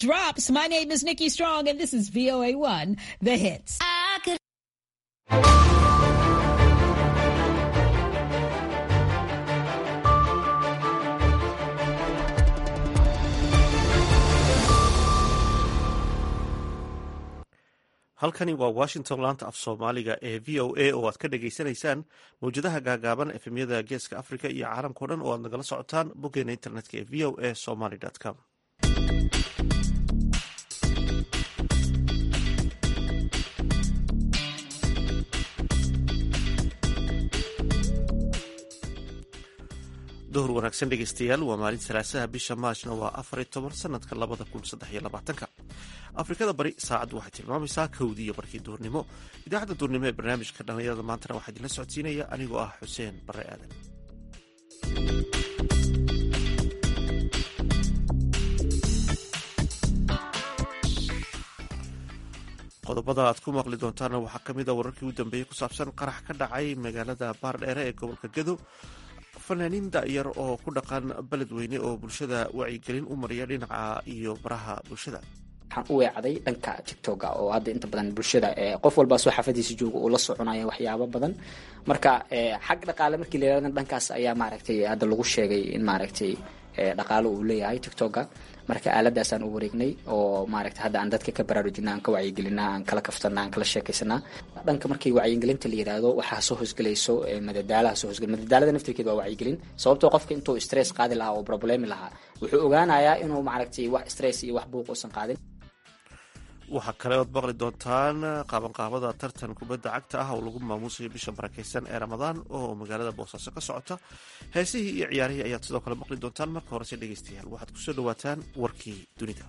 Drops. My name is Nikki Strong, and this is VOA1, The Hits. halkani waa washington laanta af soomaaliga ee v o a oo aad ka dhagaysanaysaan mawjadaha gaagaaban efemyada geeska africa iyo caalamkao dhan oo aad nagala socotaan boggeena internetka ee v o a somaly com duhur wanaagsan dhegeystayaal waa maalin salaasaha bisha maajna waa afariy toban sanadka labada kun saddex iyo labaatanka afrikada bari saacaddu waxay tilmaamaysaa kowdii iyo barkii duhurnimo idaacadda duhurnimo ee barnaamijka dhallinyarada maantana waxaa idinla socodsiinaya anigoo ah xuseen bare aadan qodobada aad ku maqli doontaana waxaa ka mid a wararkii u dambeeyey ku saabsan qarax ka dhacay magaalada baardheere ee gobolka gedo fanaaniin da'yar oo ku dhaqan beledweyne oo bulshada wacyigelin u mariya dhinaca iyo baraha bulshada waxaan u weecday dhanka tictoga oo hadda inta badan bulshada qof walbaa soo xaafadiisa jooga uu la soconaya waxyaabo badan marka xag dhaqaale markii la yirahdo dhankaas ayaa maaragtay hadda lagu sheegay in maaragtay dhaqaalo uu leeyahay tictoga marka aaladaasaan u wareegnay oo maaragtay hadda aan dadka ka baraarujina aan ka wacyigelina aan kala kaftana aan kala sheekaysanaa dhanka markii wacyigelinta la yiraahdo waxaa soo hosgelayso madadaalaha soo hosgel madadaalada naftirkeeda waa wacyigelin sababtoo qofka intuu stress qaadi lahaa oo problemi lahaa wuxuu ogaanayaa inuu maaragtay wax stress iyo wax buuq uusan qaadin waxaa kale ood maqli doontaan qaabanqaabada tartan kubadda cagta ah oo lagu maamuusayo bisha barakeysan ee ramadaan oo magaalada boosaaso ka socota heesihii iyo ciyaarihii ayaad sidoo kale maqli doontaan marka horese dhegeystayaal waxaad kusoo dhawaataan warkii dunida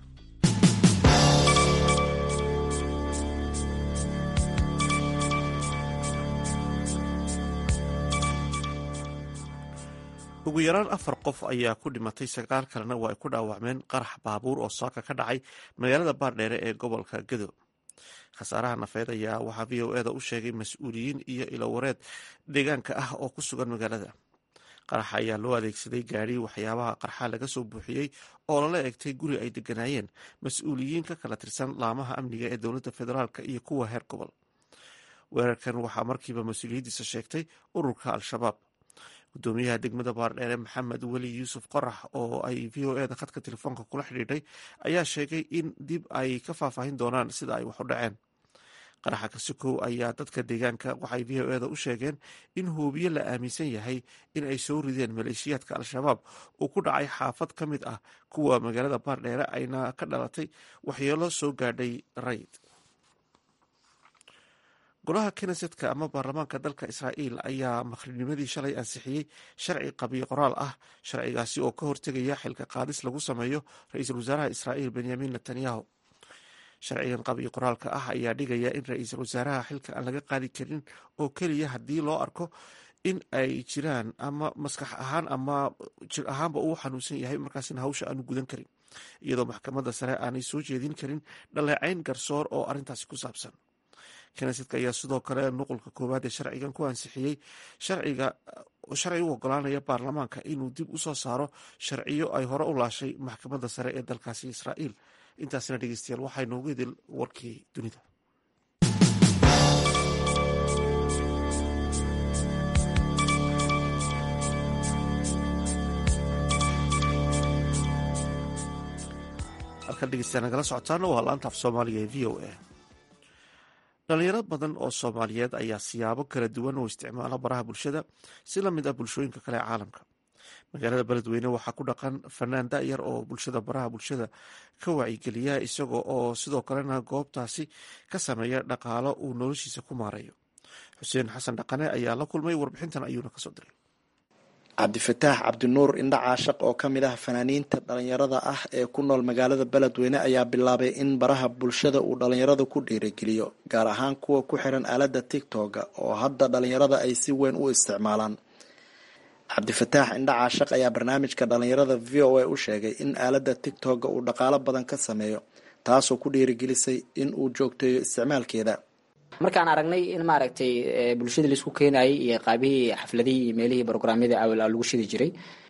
ugu yaraan afar qof ayaa ku dhimatay sagaal kalena waa ay ku dhaawacmeen qarax baabuur oo saaka ka dhacay magaalada baardheere ee gobolka gedo khasaaraha nafeed ayaa waxaa v o eda u sheegay mas-uuliyiin iyo ilowareed deegaanka ah oo ku sugan magaalada qaraxa ayaa loo adeegsaday gaadhi waxyaabaha qarxa laga soo buuxiyey oo lala egtay guri ay deganaayeen mas-uuliyiin ka kala tirsan laamaha amniga ee dowladda federaalk iyo kuwa heer gobol weerarkan waxaa markiiba mas-uuliyaddiisa sheegtay ururka al-shabaab gudoomiyaha degmada baardheere maxamed weli yuusuf qorax oo ay v o eda khadka telefoonka kula xidhiidhay ayaa sheegay in dib ay ka faahfaahin doonaan sida ay wax u dhaceen qaraxa kasikow ayaa dadka deegaanka waxay v o eda u sheegeen in hoobiye la aaminsan yahay in ay soo rideen maleeshiyaadka al-shabaab uu ku dhacay xaafad ka mid ah kuwa magaalada baardheere ayna ka dhalatay waxyeelo soo gaadhay rayd golaha knesetka ama baarlamaanka dalka israa'iil ayaa maqrinimadii shalay ansixiyey sharci qabiyo qoraal ah sharcigaasi oo ka hortegaya xilka qaadis lagu sameeyo ra-iisul wasaaraha israa'iil benyamin netanyahu sharcigan qabiyo qoraalka ah ayaa dhigaya in ra-iisul wasaaraha xilka aan laga qaadi karin oo keliya haddii loo arko in ay jiraan ama maskax ahaan ama jir ahaanba uu xanuunsan yahay markaasina hawsha aanu gudan karin iyadoo maxkamadda sare aanay soo jeedin karin dhaleecayn garsoor oo arrintaasi ku saabsan knesetka ayaa sidoo kale nuqulka koowaad ee sharcigan ku ansixiyey sharciga sharci u ogolaanaya baarlamaanka inuu dib u soo saaro sharciyo ay hore u laashay maxkamadda sare ee dalkaasi israa'iil intaasna dhegeystayaal waxaa noogu idil warkii dunida halkan dhegeystayaal nagala socotaana waa laanta af soomaaliga ee v o a dhalinyaro badan oo soomaaliyeed ayaa siyaabo kala duwan oo isticmaala baraha bulshada si la mid ah bulshooyinka kale ee caalamka magaalada beledweyne waxaa ku dhaqan fanaan da'yar oo bulshada baraha bulshada ka wacyigeliya isaga oo sidoo kalena goobtaasi ka sameeya dhaqaalo uu noloshiisa ku maarayo xuseen xasan dhaqane ayaa la kulmay warbixintan ayuuna kasoo diray cabdifataax cabdinuur indha caashaq oo ka mid ah fanaaniinta dhalinyarada ah ee ku nool magaalada beledweyne ayaa bilaabay in baraha bulshada uu dhalinyarada ku dhiirigeliyo gaar ahaan kuwa ku xiran aalada tigtoga oo hadda dhalinyarada ay si weyn u isticmaalaan cabdifataax indha caashaq ayaa barnaamijka dhalinyarada v o a u sheegay in aalada tigtoga uu dhaqaalo badan ka sameeyo taasoo ku dhiirigelisay in uu joogteeyo isticmaalkeeda markaan aragnay in maaragtay bulshada laisku keenayay iyo qaabihii xafladihii iyo meelihii brograamyada awal lagu shidi jiray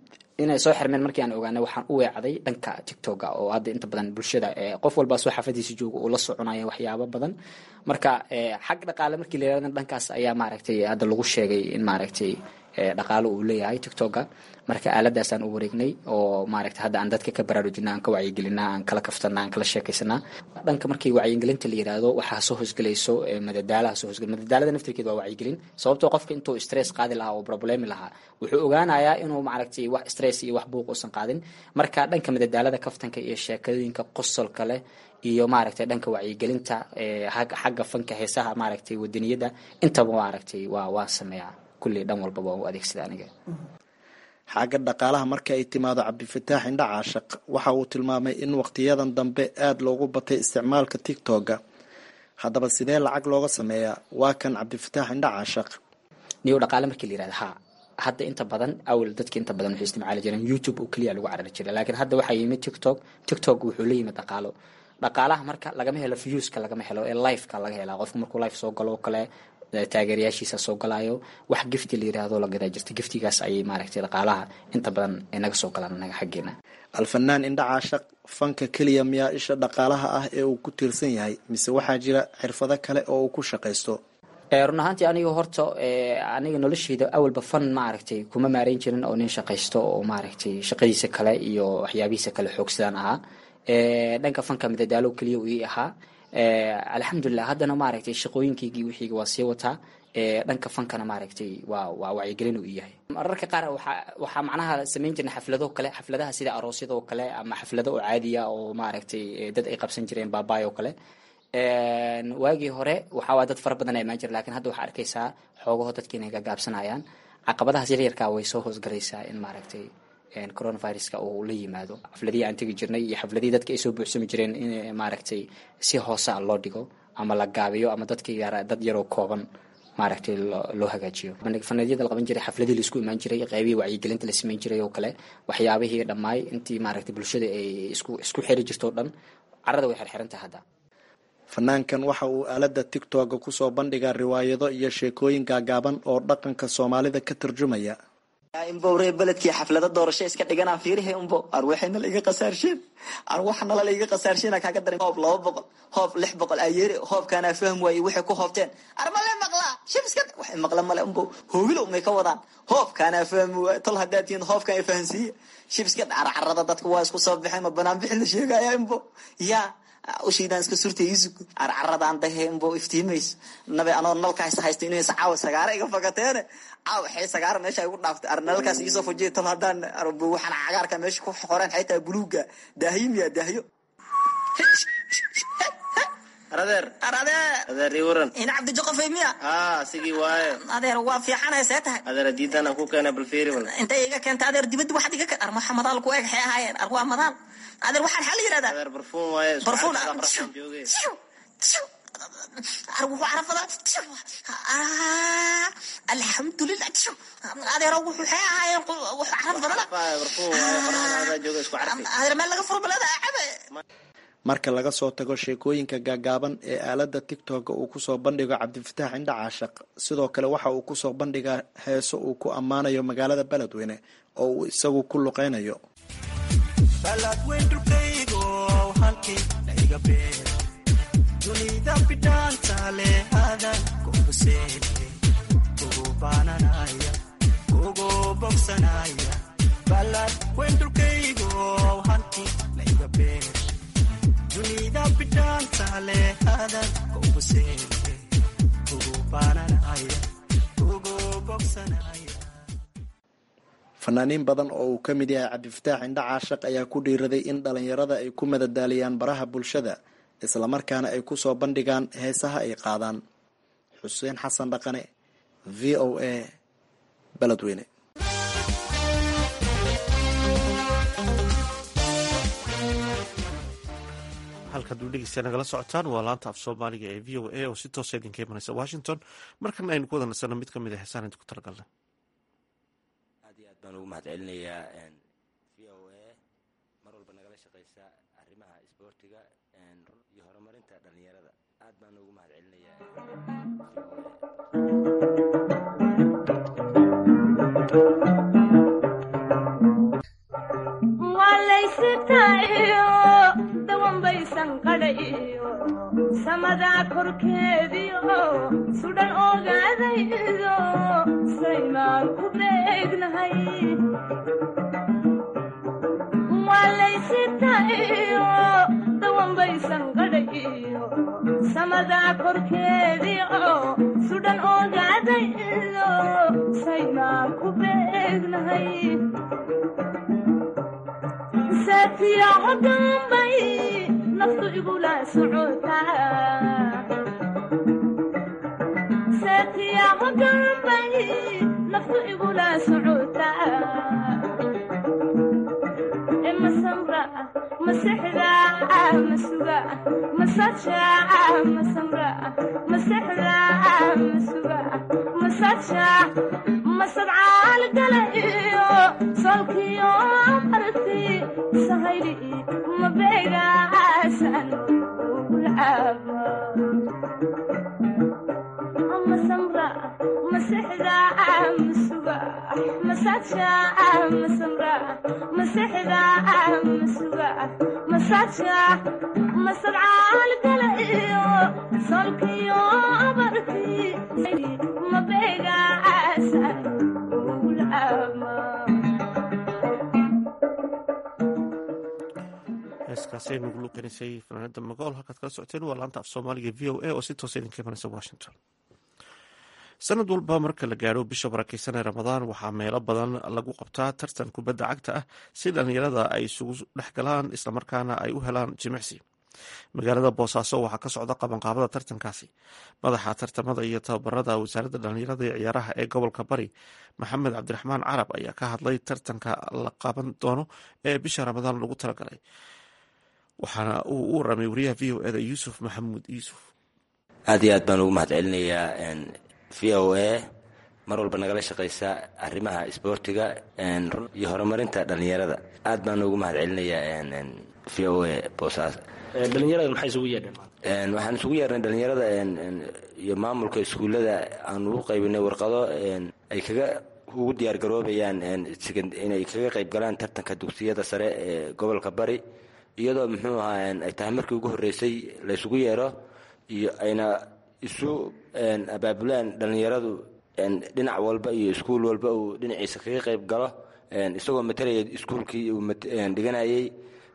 inay soo xirmeen markii aan ogaanay waxaan u weecday dhanka tictoga oo hadda inta badan bulshada qof walbaa soo xaafadiisa jooga uu la soconaya waxyaabo badan marka xag dhaqaale markii la yirahdo dhankaas ayaa maaragtay hadda lagu sheegay in maaragtay dhaqaalo uu leeyahay tictoga marka aaladaasaan u wareegnay oo maaragtay hadda aan dadka ka baraarujina aan ka wacyigelinaa aan kala kaftana aan kala sheekaysanaa dhanka markii wacyigelinta la yiraahdo waxaa soo hosgelayso madadaalaha soo hosgel madadaalada naftirkeed waa wacyigelin sababtoo qofka intuu stress qaadi lahaa oo problemi lahaa wuxuu ogaanayaa inuu maaragtay wax stress iyo wax buuq uusan qaadin marka dhanka madadaalada kaftanka iyo sheekooyinka qosolka leh iyo maaragtay dhanka wacyigelinta xagga fanka heesaha maaragtay wadaniyada intaba maaragtay waa waa sameeyaa kulli dhan walba waa u adeegsada aniga xagga dhaqaalaha marka ay timaado cabdifataax indha caashaq waxa uu tilmaamay in waqtiyadan dambe aada loogu batay isticmaalka tictoga haddaba sidee lacag looga sameeyaa waa kan cabdifataax indha caashaq niyo dhaqaale markii la yirahda ha hadda inta badan awal dadki inta badan waxay isticmaali jireen youtube oo keliya lagu carari jiray laakiin hadda waxaa yimid tictok tictok wuxuu la yimid dhaqaalo dhaqaalaha marka lagama helo viewska lagama helo ee liveka laga helaa qofku markuu life soo galo oo kale taageerayaashiisa soo galaayo wax gifti la yiraahdo la gadaa jirta giftigaas ayay maaragtay dhaqaalaha inta badan naga soo galaan anaga xaggeena alfanaan indha caashaq fanka keliya miyaa isha dhaqaalaha ah ee uu ku tiirsan yahay mise waxaa jira xirfado kale oo uu ku shaqaysto run ahaantii aniga horta aniga nolosheyda awalba fan maaragtay kuma maareyn jirin oo nin shaqaysto oo maaragtay shaqadiisa kale iyo waxyaabihiisa kale xoogsadaan ahaa dhanka fanka madadaalo keliya uu ii ahaa alxamdulilah haddana maaragtay shaqooyinkaygii wixiiga waa sii wataa dhanka fankana maaragtay waa waa wacyigelin uu yahay mararka qaar waxaa waxaa macnaha samayn jirnay xaflado kale xafladaha sida aroosyada oo kale ama xaflado oo caadiya oo maaragtay dad ay qabsan jireen baabaay oo kale waagii hore waxaa dad fara badan imaan jira lakin hadda waxaa arkaysaa xoogaho dadki inay gagaabsanayaan caqabadahaas yaryarkaa way soo hoosgalaysaa in maaragtay coronaviruska uu la yimaado xafladihii aan tegi jirnay iyo xafladihii dadka ay soo buuxsami jireen in maaragtay si hoosea loo dhigo ama la gaabiyo ama dadka dad yaroo kooban maaragtay loo hagaajiyo faneedyada la qaban jiray xafladihii laisku imaan jiray qeybihii wacyigelinta la samayn jiray oo kale waxyaabihii dhammaay intii maaragtay bulshada ay isku isku xiri jirto o dhan carada way xirxirantahay hadda fanaankan waxa uu aalada tictoga kusoo bandhigaa riwaayado iyo sheekooyin gaagaaban oo dhaqanka soomaalida ka tarjumaya imbow ree beledkii xaflada doorasho iska dhiganaan fiirihe umbo arwaxayna la iga qasaarsheen arwaxnala la iga qasaarsheen kaaga darin hoob laba boqol hoob lix boqol ayeere hoobkaanaa fahm waaye waxay ku hoobteen armale maqlaa shibska waxay maqla male umbo hoogilo may ka wadaan hoobkaanaa fahmi waaye tol haddaad tihiin hoobkaan ay fahansiiye shibska carcarada dadka waa isku soo baxeen ma banaan bixin la sheegaya imbo yaa ushiidaan iska surtay isug carcaradaan dahe imbo iftiimays nabe anoo nalkaas haysta inay caawa sagaara iga fagateene caawa xee sagaara meesha igu dhaaftay ar nalkaas iisoo fujiya tal haddaan waxaan cagaarka meesha ku qoreen xaytaa buluuga daahyo miya daahyo adeer adeer adeer ii waran ina cabdi joqofay miya haa sigii waaye adeer waa fiicanay see tahay adeer diidan aan ku keenay bal fiiri wal intay iga keenta adeer dibadda waxaad iga ar maxa madaal ku eg xee ahaayeen ar waa madaal adeer waxaan xal yirahdaa adeer barfuun waaye barfuun jooge ar wuxuu carafada alxamdulilah adeer wuxuu xee ahaayeen wuxuu caraf badana barfuun waaye qorraxda jooge isku carfi adeer meel laga furo balada cabe marka laga soo tago sheekooyinka gaagaaban ee aalada tictoga uu kusoo bandhigo cabdifataax indha caashaq sidoo kale waxa uu kusoo bandhigaa heeso uu ku ammaanayo magaalada beledweyne oo uu isagu ku luqeynayo fanaaniin badan oo uu ka mid yahay cabdifataax indha caashaq ayaa ku dhiiraday in dhalinyarada ay ku madadaaliyaan baraha bulshada islamarkaana ay kusoo bandhigaan heesaha ay qaadaan xuseen xasan dhaqane v o a beledweyne halkaad u dhegeysta nagala socotaan waa laanta af soomaaliga ee v o a oo si toosa idinka imanaysa washington markana aynu ku wada nasano mid kamid a heesaan idinku talagalnay aad iyo aad baan ugu mahad celinayaa v o a mar walba nagala shaqeysa arrimaha isboortiga iyo horumarinta dhalinyarada aad baan ugu mahad celinayaa sitaayo dawanbaysan qadhayo samadaa korkeediyo sudhan ogaadaydo saymaan ku beegnahay walaysitaayo dawanbaysan qadhayo samadaa korkeediyo sudhan ogaadaydo saymaan ku beegnahay saatiyaco dambay naftu igula socotaa saatiyaco dambay naftu igula socotaa masamra masexda masuga masaja masamra masexda masuga masaja masadcaal gala iyo solkiyo marti sahayli mabeegaasan ugulcaaba masamra masexda masuga masaja masamra masexda masuga masaja masadcaal gala iyo solkiyo marti mabeegaasan heeskaasi ay nagu luuqenaysay fanaanada magool halkaad kala socoteen waa laanta af soomaaliga v o a oo si toosa idinka imanaysa washington sanad walba marka la gaadho bisha barakeysan ee ramadaan waxaa meelo badan lagu qabtaa tartan kubadda cagta ah si dhallinyarada ay isugu dhex galaan islamarkaana ay u helaan jimicsi magaalada boosaaso waxaa ka socda qabanqaabada tartankaasi madaxa tartamada iyo tababarada wasaaradda dhallinyarada iyo ciyaaraha ee gobolka bari maxamed cabdiraxmaan carab ayaa ka hadlay tartanka la qaban doono ee bisha ramadaan lagu talagalay waxaana uu u waramay wariyaha v o eda yuusuf maxamuud yuusuf aad iyo aad baan ugu mahad celinayaa v o a mar walba nagala shaqaysa arrimaha isboortiga iyo horumarinta dhallinyarada aad baan ugu mahad celinayaa v o a boosaas dhalinyarada maxay isugu yeedheen waxaan isugu yeernay dhallinyarada iyo maamulka iskuullada aan ugu qaybinay warqado ay kaga ugu diyaargaroobayaan inay kaga qayb galaan tartanka dugsiyada sare ee gobolka bari iyadoo muxuu ahaa ay tahay markii ugu horreysay la ysugu yeero iyo ayna isu abaabulaan dhallinyaradu dhinac walba iyo iskuul walba uu dhinaciisa kaga qayb galo isagoo matalaya iskuulkii uu dhiganayay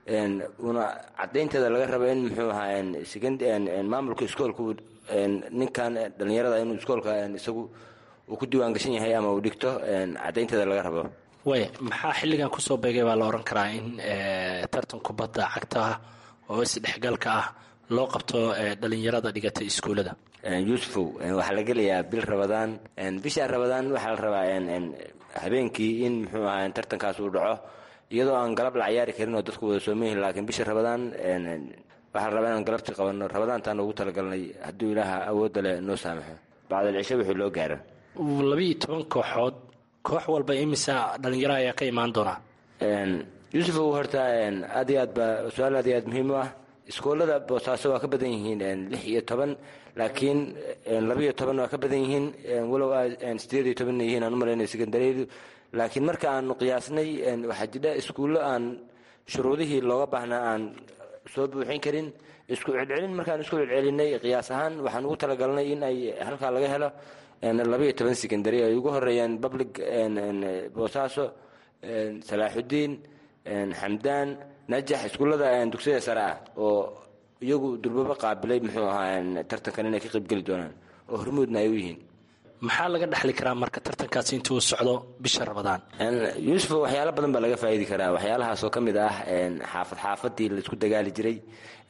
una cadaynteeda laga rabo in muxuu ahaa maamulka iskoolka ninkan dhallinyarada inuu iskoolka isagu uu ku diiwaan gashan yahay ama uu dhigto cadaynteeda laga rabo way maxaa xilligan kusoo beegay baa la ohan karaa in tartan kubadda cagta ah oo isdhexgalka ah loo qabto dhalinyarada dhigata iskuullada yuusufow waxaa la gelayaa bil rabadaan bisha rabadaan waxaa la rabaa habeenkii in muxuu ahaa tartankaas uu dhaco iyadoo aan galab la cayaari karin oo dadku wada soomayihin laakiin bisha rabadaan waxaa la rabaa inaan galabtii qabanno rabadaantaan ugu talagalnay hadduu ilaaha awoodda leh noo saamaxo bacdal cisho wixii loo gaaro labiiyo toban kooxood koox walba imisa dhalinyaro ayaa ka imaan doonaa yuusufow horta aad iyo aad baa su-aal aad iyo aad muhiim u ah iskoolada boosaaso waa ka badan yihiin lix iyo toban laakiin labiiyo toban waa ka badan yihiin walow sideed iyo tobanna yihiin aan u malaynay secondaryadu laakiin marka aanu qiyaasnay waxaa jidha iskuullo aan shuruudihii looga baahnaa aan soo buuxin karin isku celcelin markaan isku celcelinay qiyaas ahaan waxaan ugu talagalnay in ay halkaa laga helo labiiyo toban secondary ay ugu horeeyaan public boosaaso salaaxudiin xamdaan najax iskuullada dugsiyada sare ah oo iyagu durbaba qaabilay muxuu ahaa tartankan inay ka qaybgeli doonaan oo hormuudna ay u yihiin maxaa laga dhexli karaa marka tartankaasi intuu socdo bisha rabadaan yuusuf waxyaalo badan baa laga faa'idi karaa waxyaalahaasoo ka mid ah xaafad xaafadii laisku dagaali jiray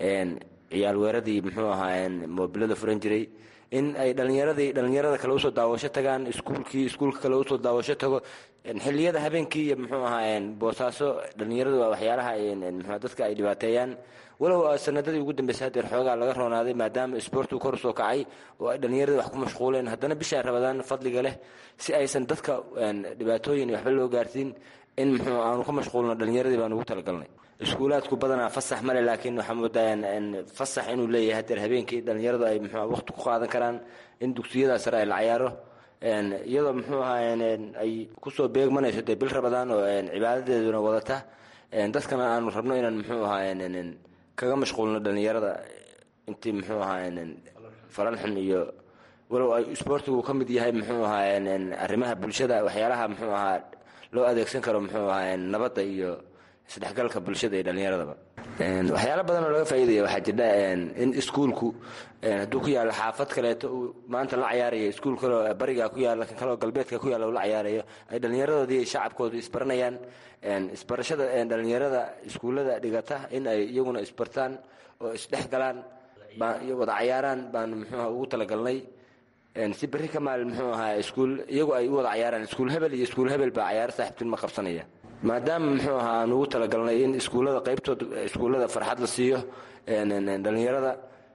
ciyaal weeradii muxuu ahaa moobilada furan jiray in ay dhalinyaradii dhalinyarada kale usoo daawasho tagaan iskuulkii iskuulka kale usoo daawasho tago xilliyada habeenkii iyo muxuu ahaa boosaaso dhalinyaradu waa waxyaalaha mxu dadka ay dhibaateeyaan walow sanadadii ugu dambeysay hadeer xoogaa laga roonaaday maadaama isboortu kor usoo kacay oo ay dhallinyaradii wax ku mashquuleen haddana bishaa rabadaan fadliga leh si aysan dadka dhibaatooyin waxba loo gaarsiin in muxuu aanu ka mashquulno dhallinyaradii baan ugu talagalnay iskuulaadku badanaa fasax male laakiin waxaa moodaa fasax inuu leeyahay hadeer habeenkii dhallinyaradu ay mxu waqti ku qaadan karaan in dugsiyada sare ay la cayaaro iyadoo muxuu ahaa ay kusoo beegmanayso dee bil rabadaan oo cibaadadeeduna wadata dadkana aanu rabno inaan muxuu ahaa kaga mashquulno dhalinyarada intii muxuu ahaa falan xun iyo walow ay isboortigu ka mid yahay muxuu ahaa arrimaha bulshada waxyaalaha muxuu ahaa loo adeegsan karo muxuu ahaa nabadda iyo isdhexgalka bulshada iyo dhallinyaradaba waxyaala badan oo laga faa'iidaya waxaa jirta in iskuulku hadduu ku yaalo xaafad kaleeto uu maanta la cayaarayo iskuul kaleo bariga ku yaalla kan kaleo galbeedka ku yaalla uu la cayaarayo ay dhallinyaradoodii shacabkoodu isbaranayaan isbarashada dhallinyarada iskuullada dhigata in ay iyaguna isbartaan oo isdhex galaan wada cayaaraan baanu muxuuha ugu talagalnay si berri ka maalin muxuu ahaa iskuul iyagu ay u wada cayaaraan iskuul hebel iyo iskuul hebel baa cayaaro saaxiibtinima qabsanaya maadaama muxuu ahaa aan ugu talagalnay in iskuullada qaybtood iskuullada farxad la siiyo dhallinyarada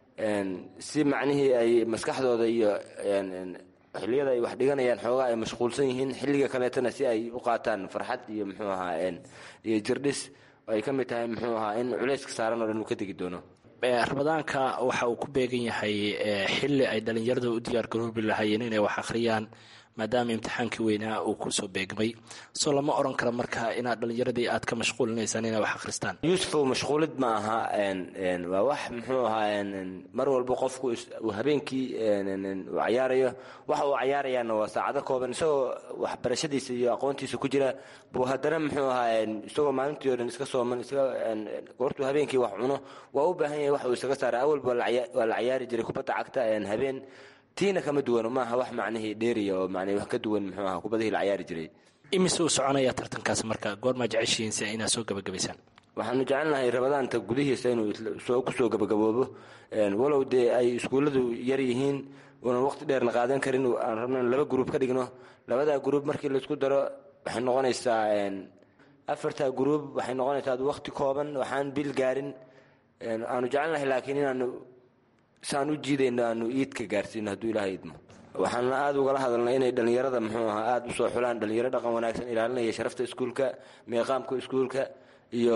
si macnihii ay maskaxdooda iyo xilliyada ay wax dhiganayaan xoogaa ay mashquulsan yihiin xilliga kaleetana si ay u qaataan farxad iyo muxuu ahaa iyo jirdhis ay ka mid tahay muxuu ahaa in culayska saaran oo dhan uu ka degi doono ramadaanka waxa uu ku beegan yahay xili ay dhalinyarada u diyaar garoobi lahaayeen inay wax akhriyaan maadaama imtixaankii weynaa uu kusoo beegmay soo lama oran karo marka inaad dhalinyaradii aad ka mashquulinaysaan inay wax akhristaan yuusufow mashquulid ma aha waa wax muxuu ahaa mar walba qofku uu habeenkii uu cayaarayo waxa uu cayaarayaana waa saacado kooban isagoo waxbarashadiisa iyo aqoontiisa ku jira buu haddana muxuu ahaa isagoo maalintii o dhan iska sooman iska goortuu habeenkii wax cuno waa u baahan yahay wax uu isaga saara awalba waa la cayaari jiray kubadda cagta habeen tiina kama duwano maaha wax macnihii dheeriya oo man wax ka duwan muxuu aha kubadihii la cayaari jiray imise uu soconaya tartankaas marka goormaa jeceshihiin si inaad soo gabagabaysaan waxaanu jecelnahay rabadaanta gudihiisa inuu kusoo gabagaboobo walow dee ay iskuulladu yar yihiin uunan waqti dheerna qaadan karin aan rabno in laba gruub ka dhigno labadaa gruub markii laisku daro waxay noqonaysaa afartaa gruub waxay noqonaysaa waqti kooban waxaan bil gaarin aanu jecelnahay laakiin inaanu saan u jiidayno aanu iidka gaarsiino hadduu ilaahay idmo waxaana aada ugala hadalnay inay dhallinyarada muxuu ahaa aada usoo xulaan dhallinyaro dhaqan wanaagsan ilaalinaya sharafta iskuulka meeqaamka iskuulka iyo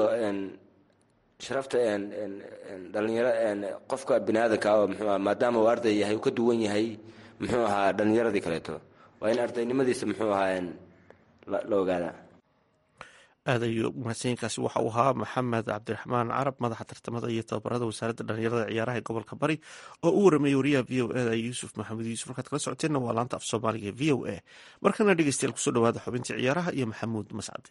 sharafta dhalinyaro qofka bini aadanka oo muxuu aha maadaama uu arday yahay uu ka duwan yahay muxuu ahaa dhallinyaradii kaleeto waa in ardaynimadiisa muxuu ahaa la ogaadaa aad ayuu mahadsanyiinkaasi waxa uu ahaa maxamed cabdiraxmaan carab madaxa tartamada iyo tababarada wasaaradda dhalinyarada ciyaaraha ee gobolka bari oo u warameeyey wariyaha v o eda yuusuf maxamed yuusuf markaad kala socoteenna waa laanta af soomaaliga v o a markana dhegeystayaal kusoo dhawaada xubintii ciyaaraha iyo maxamuud mascade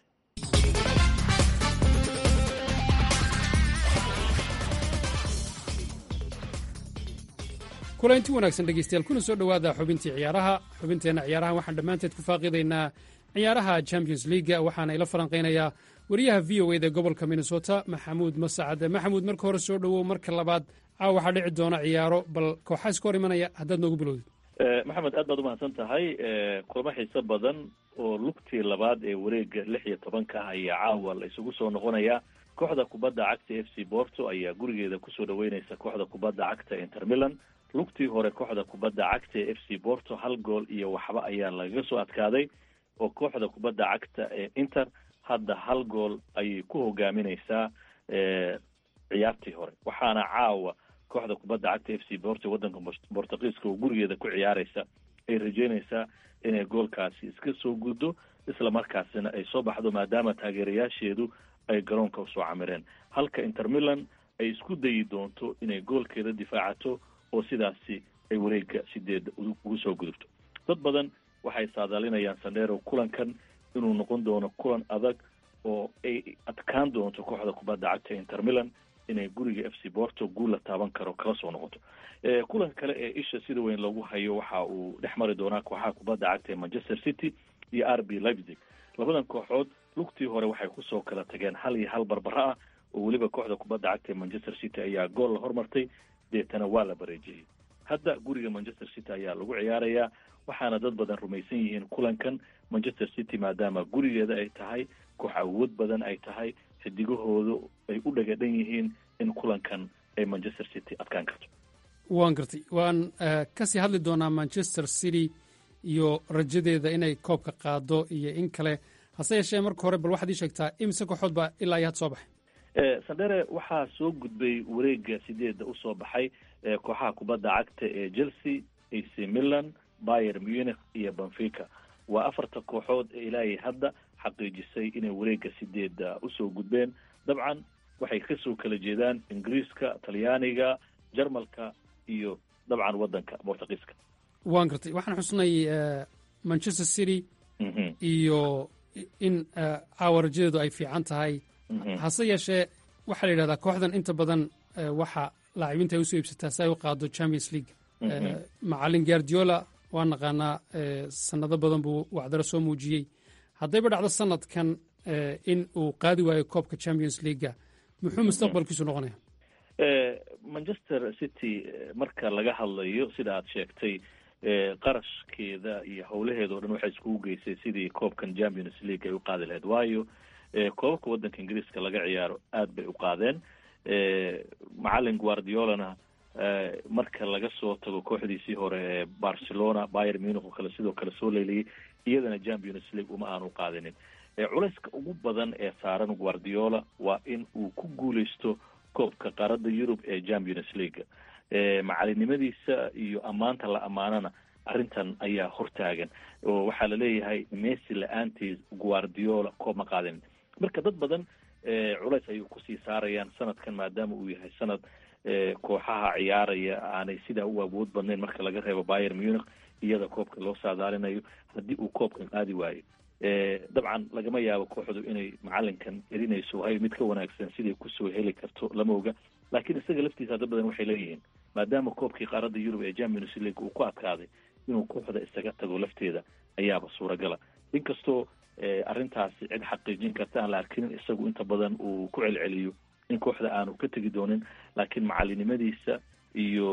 kulanti wanaagsan dhegeystayaal kuna soo dhowaada xubintii ciyaaraha xubinteenna ciyaaraha waxaan dhammaanteed ku faaqiidaynaa ciyaaraha champions leaga waxaana ila falanqaynayaa wariyaha v o eda gobolka minnesota maxamuud masacade maxamuud marka hore soo dhowow marka labaad caawa waxaa dhici doona ciyaaro bal kooxaa iska hor imanaya haddaad noogu bilowdid maxamed aad baad umahadsan tahay kulamo xiiso badan oo lugtii labaad ee wareega lix iyo tobanka ah ayaa caawa la isugu soo noqonaya kooxda kubadda cagta f c borto ayaa gurigeeda kusoo dhaweyneysa kooxda kubadda cagta inter milan lugtii hore kooxda kubadda cagta ee f c borto hal gool iyo waxba ayaa lagaga soo adkaaday oo kooxda kubadda cagta ee inter hadda hal gool ayay ku hogaamineysaa ciyaartii hore waxaana caawa kooxda kubadda cagta f c borto waddanka bortugiiska oo gurigeeda ku ciyaareysa ay rajeyneysaa inay goolkaasi iska soo guddo isla markaasina ay soo baxdo maadaama taageerayaasheedu ay garoonka usoo camireen halka inter milan ay isku dayi doonto inay goolkeeda difaacato oo sidaasi ay wareega sideedda ugu soo gudubto dad badan waxay saadaalinayaan sandero kulankan inuu noqon doono kulan adag oo ay adkaan doonto kooxda kubadda cagta inter milan inay guriga f c borto guul la taaban karo kala soo noqoto kulanka kale ee isha sida weyn loogu hayo waxa uu dhex mari doonaa kooxaha kubadda cagta ee manchester city iyo r b leipzig labadan kooxood lugtii hore waxay kusoo kala tageen hal iyo hal barbaro ah oo weliba kooxda kubadda cagta ee manchester city ayaa gool la hormartay deetana waa la bareejiyey hadda guriga manchester city ayaa lagu ciyaarayaa waxaana dad badan rumaysan yihiin kulankan manchester city maadaama gurigeeda ay tahay koox awood badan ay tahay xidigahoodu ay u dhagadhan yihiin in kulankan ay manchester city adkaan karto waan gartay waan kasii hadli doonaa manchester city iyo rajadeeda inay koobka qaado iyo in kale hase yeeshee marka hore bal waxaad ii sheegtaa imise kooxood baa ilaa iyo had soo baxay sandere waxaa soo gudbay wareega sideedda usoo baxay kooxaha kubadda cagta ee chelsea ac milan bayer munich iyo benfica waa afarta kooxood ee ilaahay hadda xaqiijisay inay wareega sideedda usoo gudbeen dabcan waxay kasoo kala jeedaan ingiriiska talyaaniga jarmalka iyo dabcan waddanka bortugiiska waan gartay waxaan xusnay manchester city iyo in caawa rajadeedu ay fiican tahay hase yeeshee waxaa la yidhahdaa kooxdan inta badan waxa laacibiinta ay usoo iibsataa si ay u qaado champions league macalin guardiola waa naqaanaa sanado badan buu wacdaro soo muujiyey haddayba dhacdo sanadkan in uu qaadi waayo koobka champions leaguea muxuu mustaqbalkiisu noqonaya manchester city marka laga hadlayo sida aad sheegtay qarashkeeda iyo howlaheeda o dhan waxay iskugu geysay sidii koobkan champions league ay u qaadi lahayd waayo koobabka waddanka ingiriiska laga ciyaaro aad bay u qaadeen macalin guardiolana marka laga soo tago kooxdiisii hore ee barcelona bayer munich oo kale sidoo kale soo leeliyay iyadana champions league uma aanu qaadinin culayska ugu badan ee saaran guardiola waa in uu ku guuleysto koobka qaaradda yurub ee champions league macalinimadiisa iyo ammaanta la ammaanana arrintan ayaa hortaagan oo waxaa laleeyahay messi la-aantiis guardiola koob ma qaadinin marka dad badan culays ayuu kusii saarayaan sanadkan maadaama uu yahay sanad kooxaha ciyaaraya aanay sidaa u awood badnayn marka laga reebo bayer munich iyada koobka loo saadaalinayo haddii uu koobkan qaadi waayo dabcan lagama yaabo kooxdu inay macalinkan erinayso hay mid ka wanaagsan siday kusoo heli karto lama oga laakiin isaga laftiisa dad badan waxay leeyihiin maadaama koobkii qaaradda yurub ee champions league uu ku adkaaday inuu kooxda isaga tago lafteeda ayaaba suuragala inkastoo arrintaasi cid xaqiijin karta aan la arkinin isagu inta badan uu ku celceliyo in kooxda aanu ka tegi doonin laakiin macalinimadiisa iyo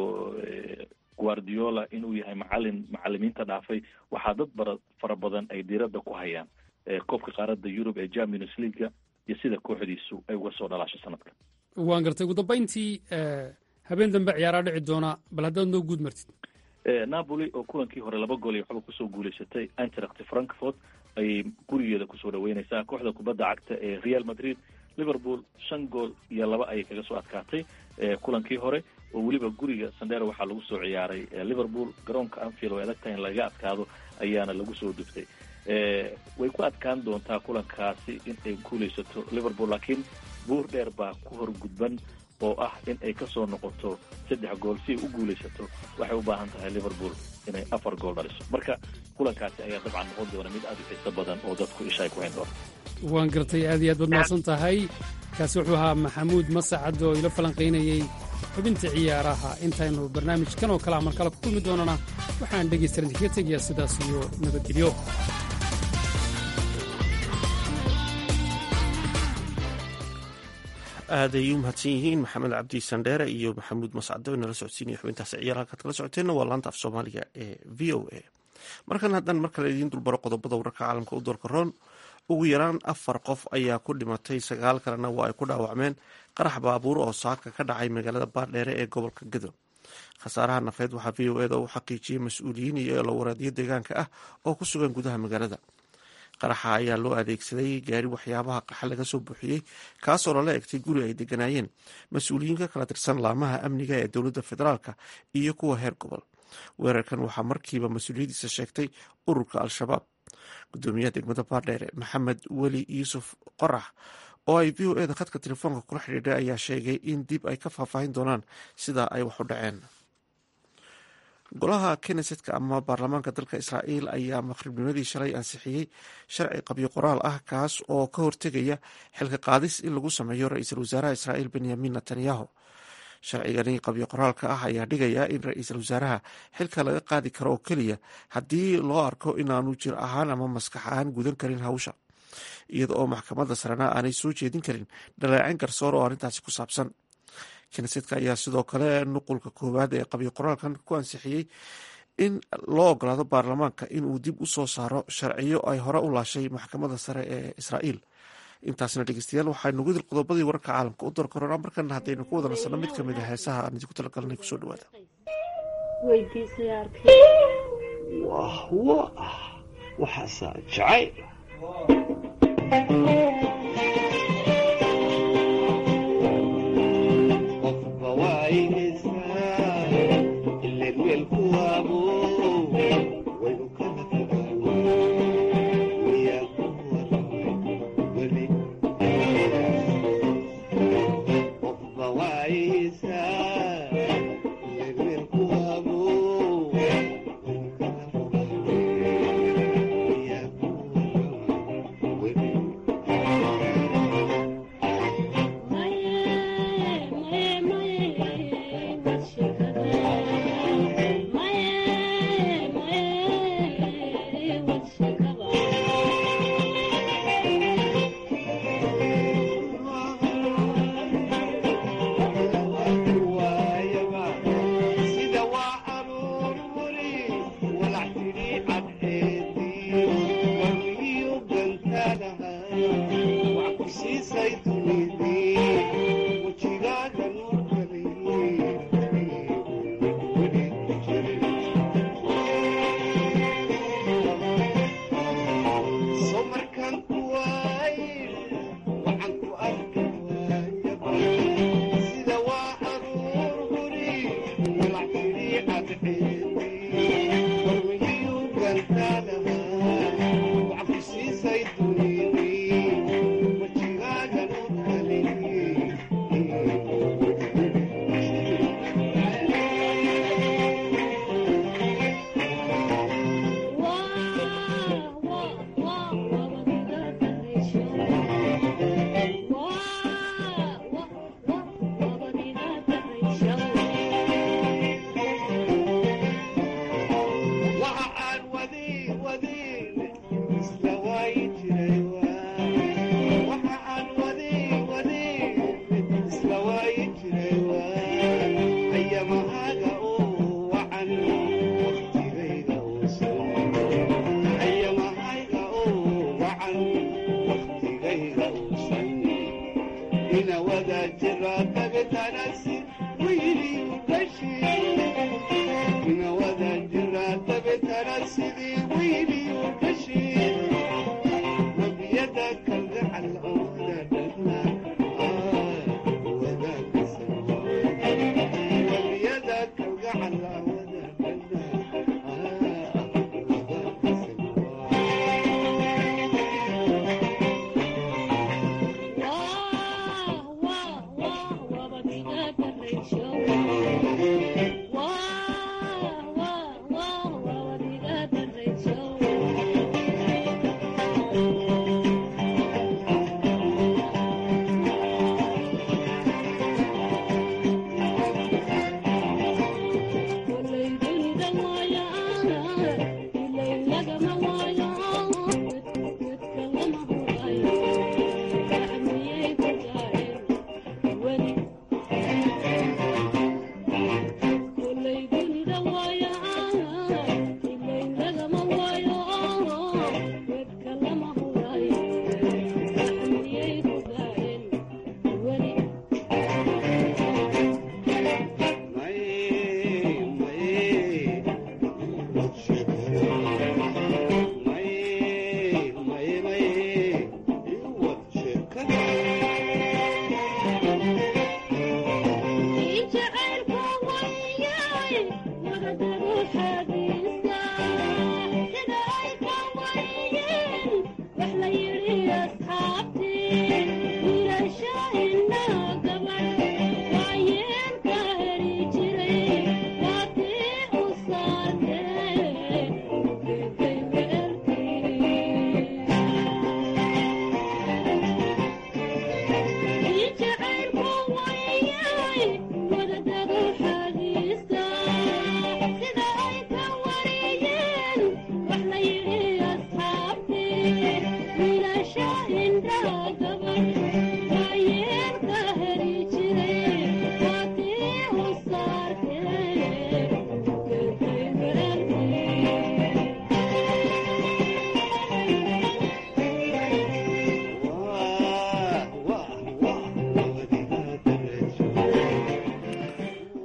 guardiola inuu yahay macalin macalimiinta dhaafay waxaa dad bara fara badan ay diiradda ku hayaan koobka qaaradda yurub ee champions leaguea iyo sida kooxdiisu ay uga soo dhalaasho sanadkan waan gartay ugu dambayntii habeen dambe ciyaaraa dhici doona bal haddaad noo guud martid napoli oo kulankii hore laba gool iyo waxba kusoo guuleysatay antract frankfort ayay gurigeeda kusoo dhaweyneysaa kooxda kubadda cagta ee real madrid liverpool shan gool iyo laba ayay kaga soo adkaatay kulankii hore oo weliba guriga sandero waxaa lagu soo ciyaaray liverpool garoonka anfield way adag tahay in laga adkaado ayaana lagu soo duftay way ku adkaan doontaa kulankaasi in ay guuleysato liverpool laakiin buur dheer baa ku horgudban oo ah in ay kasoo noqoto saddex gool si ay u guuleysato waxay u baahan tahay liverpool inay afar gool dhaliso marka kulankaasi ayaa dabcan noqon doona mid aada u xiiso badan oo dadku isha ay ku hayn doona waan gartay aad iyo aad baad mahadsan tahay kaasi wuxuu ahaa maxamuud masacad oo ila falanqaynayey xubinta ciyaaraha intaynu barnaamijkan oo kale amar kale ku kulmi doonana waxaan dhegaystaran idinkaga tegayaa sidaas iyo nabadgelyo aaday u mahadsan yihiin maxamed cabdi sandheere iyo maxamuud mascado nala socodsiinaya xubintaasi ciyaar halkaad kala socoteenna waa laanta af soomaaliga ee v o a markan haddaan mar kale idiin dulbaro qodobada wararka caalamka u doorka roon ugu yaraan afar qof ayaa ku dhimatay sagaal kalena waa ay ku dhaawacmeen qarax baabuur oo saaka ka dhacay magaalada baardheere ee gobolka gado khasaaraha nafeed waxaa v o eda u xaqiijiyey mas-uuliyiin iyo elowareedyo deegaanka ah oo ku sugan gudaha magaalada qaraxa ayaa loo adeegsaday gaari waxyaabaha qaxa laga soo buuxiyey kaasoo lala egtay guri ay deganaayeen mas-uuliyiin ka kala tirsan laamaha amniga ee dowladda federaalka iyo kuwa heer gobol weerarkan waxaa markiiba mas-uuliyadiisa sheegtay ururka al-shabaab gudoomiyaha degmada baardheere maxamed weli yuusuf qorax oo ay v o eda khadka telefoonka kula xidhiidhay ayaa sheegay in dib ay ka faahfaahin doonaan sida ay wax u dhaceen golaha kennesetka ama baarlamaanka dalka israa'iil ayaa maqribnimadii shalay ansixiyey sharci qabyo qoraal ah kaas oo ka hortegaya xilka qaadis in lagu sameeyo ra-iisul wasaaraha israa'iil benyamin netanyahu sharcigani qabyo qoraalka ah ayaa dhigaya in ra-iisul wasaaraha xilka laga qaadi karo oo keliya haddii loo arko inaanu jir ahaan ama maskax ahaan gudan karin hawsha iyada oo maxkamadda sarena aanay soo jeedin karin dhaleecin garsoor oo arrintaasi ku saabsan knesetka ayaa sidoo kale nuqulka koowaad ee qabyo qoraalkan ku ansixiyey in loo ogolaado baarlamaanka inuu dib u soo saaro sharciyo ay hore u laashay maxkamadda sare ee israa'iil intaasna dhegeystayaal waxaynu gudil qodobadii wararka caalamka u dorkorona markana haddaynu ku wada nasanno mid ka mid a heesaha aan idinku talagalnay kusoo dhawaada wahwo ah waxaasaa jacayl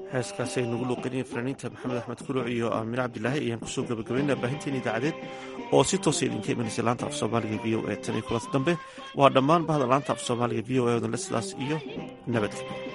heeskaasi ay nagu luuqinayeen fanaaniinta maxamed axmed kuluc iyo aamine cabdilaahi ayaan kusoo gabagabaynaa baahinteena idaacadeed oo si toosa idinka imanaysa laanta af soomaaliga v o e tan iyo kulanta dambe waa dhammaan bahda laanta af soomaaliga v o e odanle sidaas iyo nabadgelyo